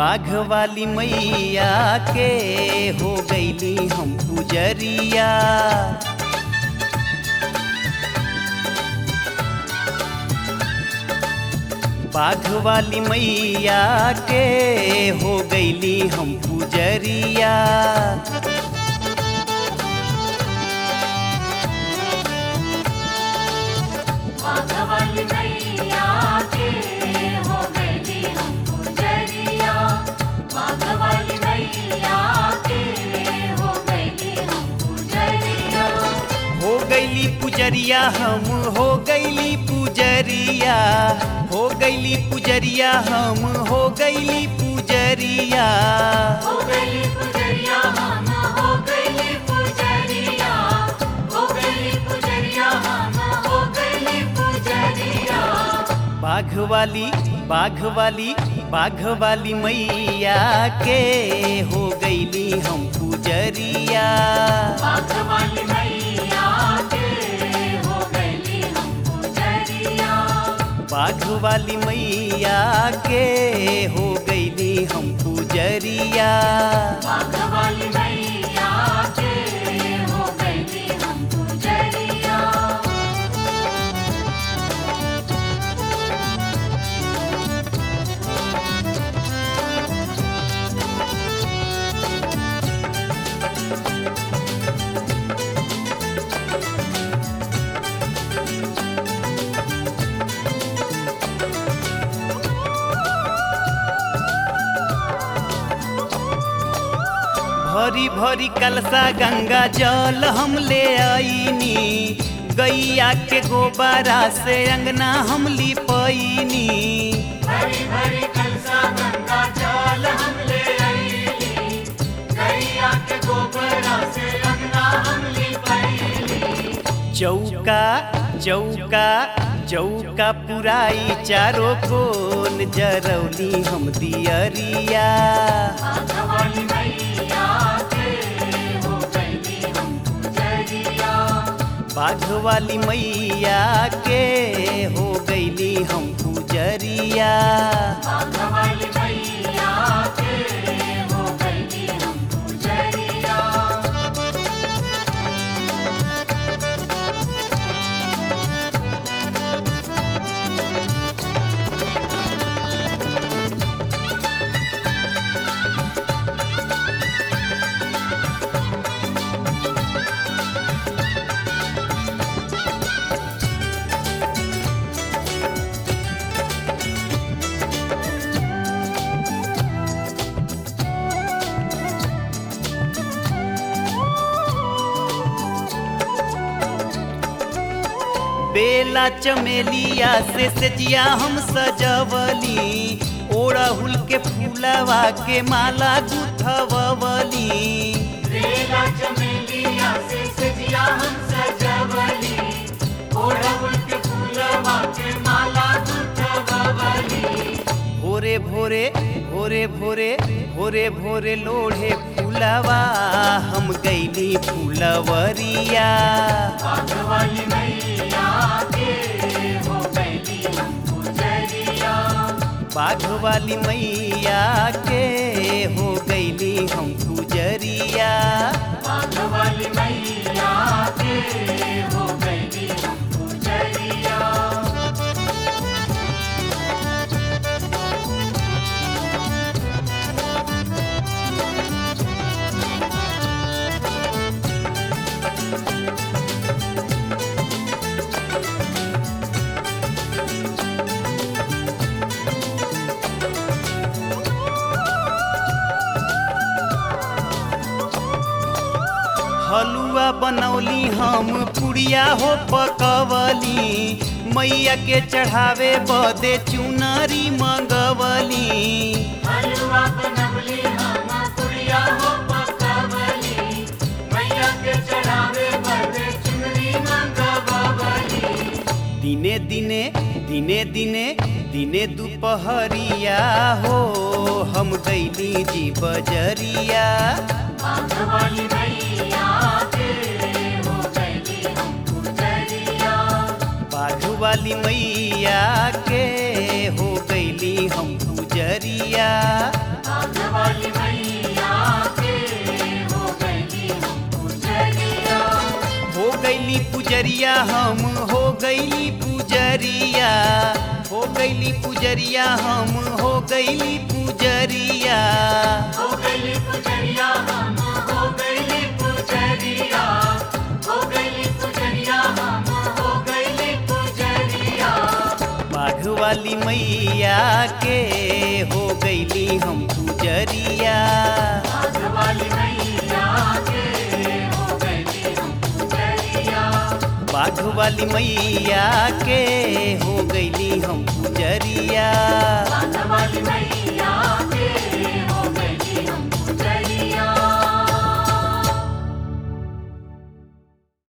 बाघ वाली मैया के हो गईली हम पुजरिया बाघ वाली मैया के हो गईली हम पुजरिया माधवाली मैया के हो गई हम पुजरिया माधवाली मैया के हो गई हम पुजरिया हो गईली पुजरिया हम हो गईली पुजरिया हो गईली पुजरिया हम हो गईली पुजरिया हो गई पुजरिया हम हो गई पुजरिया हो गई पुजरिया हम हो गई पुजरिया बाघ वाली बाघ वाली बाघ वाली मैया के हो गईली हम पुजरिया माधवाली मैया के हो गई हम पुजरिया बाघ वाली मैया के हो गईली हम पुजरिया माधवाली मैया के हो गई हम पुजरिया भरी भरी कलसा गंगा जल हम ले आईनी गैया के गोबरा से अंगना हम लिपैनी भरी भरी कलसा गंगा जल हम ले आईली गैया के गोबरा से अंगना हम लिपाईली चौका चौका चौका पुराई चारों कोन जरौली हम दियरिया माधवाली मैया के हो गई हम पुजरिया बाघ वाली मैया के हो गईली हम पुजरिया माधवाली मैया के हो गई हम पुजरिया बेला चमेलिया से सजिया हम सजवली ओड़हुल के फूलवा के माला गुथवली बेला चमेलिया से सजिया हम सजवली ओढ़उल के फूलवा के माला गुथवली भोरे भोरे भोरे भोरे भोरे भोरे लोढ़े फूलवा हम गईली फूलवरिया माधवाली मैया के हो गई हम पुजरिया बाघ वाली मैया के हो गईली हम पुजरिया माधवाली मैया के हो गई हम पुजरिया हलुआ बनौली हम पुड़िया हो पकवली मैया के चढ़ावे बदे चुनरी मंगवली हलवा बनवली हम पुड़िया हो पकवली मैया के चढ़ावे बदे चुनरी मंगवली दिने दिने दिने दिने दिने दुपहरिया हो हम गईली जी बजरिया माधवाली मैया के हो गई हम पुजरिया बाघ वाली मैया के हो गईली हम पुजरिया पुजरिया हम हो गईली पुजरिया हो गईली पुजरिया हम हो गईली पुजरिया हो गई पुजरिया हम हो गई पुजरिया हो गई पुजरिया हम हो गई पुजरिया बाघ वाली मैया के हो गईली हम पुजरिया वाली मैया के हो गई हम पुजरिया बाघ वाली मैया के हो गईली हम पुजरिया